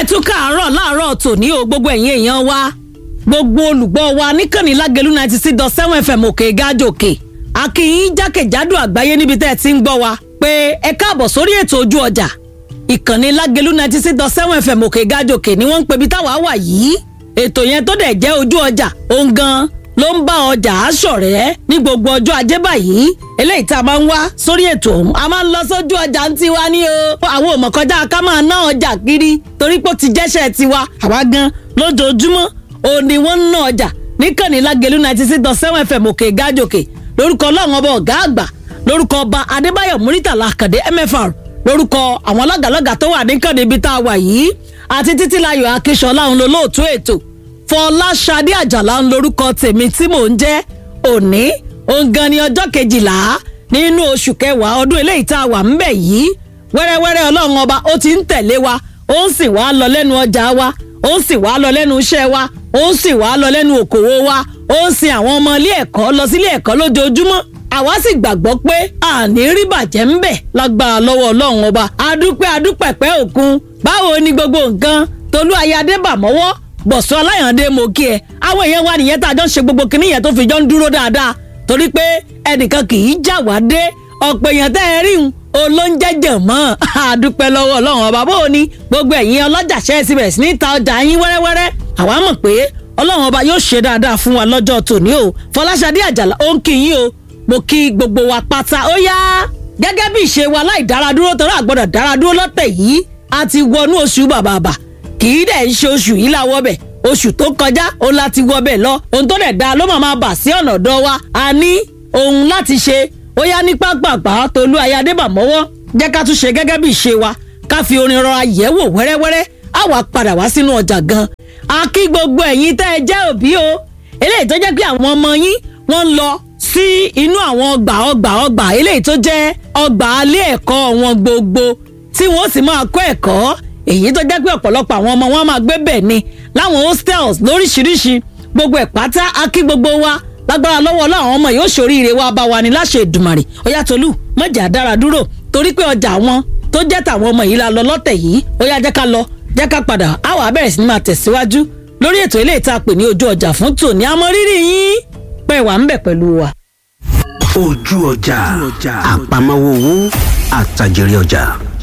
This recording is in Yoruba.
tún káàárọ̀ láàárọ̀ tòní o gbogbo ẹ̀yin èèyàn wa gbogbo olùgbọ́ wa níkànnì lágẹ̀lú ninety six dot seven fm òkè gájòkè akínyìn jákèjádò àgbáyé níbi tẹ́ ẹ ti ń gbọ́ wa pé ẹ káàbọ̀ sórí ètò ojú ọjà ìkànnì lágẹ̀lú ninety six dot seven fm òkè gájòkè ni wọ́n ń pebi táwa wà yìí ètò yẹn tó dẹ̀ jẹ́ ojú ọjà òun gan ló ń bá ọjà aṣọ̀rẹ́ ní gbogbo ọjọ́ ajé báyìí eléyìí tá a máa ń wá sórí ètò ọ̀hún a máa ń lọ sójú ọjà ń tiwa ní o àwọn òmọ̀kọjá ká máa ná ọjà kiri torí pé ó ti jẹ́ṣẹ́ tiwa àwa gan lójoojúmọ́ òun ni wọ́n ń ná ọjà níkànnì lágẹ̀lú ninety six dot seven fm òkè gájòkè lórúkọ ọlọ́run ọba ọ̀gá àgbà lórúkọ ọba adébáyọ̀ muritàlá àkàdé mfr lórúkọ àwọn lọ́gàlọ́gà tó wà níkànnì ibi tá a wà yìí àti títílayọ̀ akíṣọlá òun lolóòtú ètò fọláṣadé àjàlá ń lorúkọ tèmi tí mò ń jẹ́ òní òǹgan ni ọjọ́ kejìlá nínú oṣù kẹwàá ọdún eléyìí tá a wà ń bẹ̀ yìí wẹ́rẹ́wẹ́rẹ́ ọlọ́run ọba ó ti ń tẹ̀lé wa ó ń sì wá lọ lẹ́nu ọjà wa ó ń sì wá lọ lẹ́nu iṣẹ́ wa ó ń sì wá lọ lẹ́nu òkòwò wa ó ń sin àwọn ọmọ ilé ẹ̀kọ́ lọ sílé ẹ̀kọ́ lójoojúmọ́ àwa sì gbàgbọ́ pé àní rí bàjẹ́ ń bẹ̀ lágbára lọ́wọ́ ọlọ́run ọba adúpẹ́ adúpẹ̀pẹ́ òkun báwo ni gbogbo nǹkan tolú ayáde bà mọ́wọ́ bọ̀sọ́ aláyàndé mo kí ẹ àwọn èèyàn wa nìyẹn tá a jọ ń ṣe gbogbo kinní yẹn tó fi jọ ń dúró dáadáa torí pé ẹnìkan kì í já wá dé ọ̀pọ̀ èèyàn tẹ́ ẹ rí un olóúnjẹjẹ mọ́ àdúpẹ́ lọ́wọ́ ọlọ́run ọba bó o ní gbogbo ẹ̀yin ọlọ́jà ṣẹ́ sí bẹ̀rẹ̀ sí ní ta ọjà yín wẹ́rẹ́wẹ́rẹ́ àwa mọ̀ pé ọlọ́run ọba yóò ṣe dáadáa fún wa lọ́jọ́ tòní o fọláṣadé àjàlá ó ń kí yín o mo kí gbogbo wa pátá ó yá gẹ́gẹ́ bí ìṣe wa láì dára dúró tọ́lá àgbọ̀dọ̀ dára dúró lọ́tẹ̀ yìí a ti wọnú oṣù bàbàbà kì í dẹ̀ ń ṣe oṣù yìí láwọ́ bẹ̀ oṣù tó kọjá òun láti wọ bẹ̀ lọ ohun tó dẹ̀ da ló máa máa bà sí ọ̀nà ọ̀dọ́ wa a ní ohun láti ṣe ó yá ní pápápá tolú ayádébà mọ́wọ́ jẹ́ ká tún ṣe gẹ́gẹ́ bí ìṣe wa ká fi orin rọra yẹ̀ wò wẹ́rẹ́wẹ́rẹ́ á wàá padà wá sínú ọjà gan a kí gbogbo ẹ̀yin tẹ́ ẹ jẹ́ òbí o eléyìí tó jẹ́ pé àwọn ọmọ yín wọ́n ń lọ sí inú àwọn ọgbà ọgbà ọgbà eléyìí tó jẹ́ ọgbà alẹ́ ẹ̀kọ́ wọn gbogbo tí wọ́n sì máa kọ́ ẹ̀kọ́ èyí tó jẹ́ pé ọ̀pọ̀lọpọ̀ àwọn ọmọ wọn máa gbé bẹ̀ ni láwọn hostels lóríṣiríṣi gbogbo ẹ̀ pátá a kí gbogbo wa lágbára lọ́wọ́ láwọn ọmọ yóò ṣoríire wa bá wa ní láṣẹ ìdùmàrè ọ̀yá tolú mọ̀jà dára dúró torí pé ọjà wọn tó jẹ́ tàwọn ọmọ yìí la lọ lọ́tẹ̀ yìí ó yá jẹ́ ká lọ jẹ́ ká padà á wàá bẹ̀rẹ̀ sí ní máa tẹ̀síwájú lórí ètò ilé ìta pè ní ojú ọjà fún tòní àmọ́ rírì yín pẹ́ wà ń bẹ̀ pẹ̀lú wa. ojú ọjà àpamọ́wọ́ owó àtàjèrè ọjà.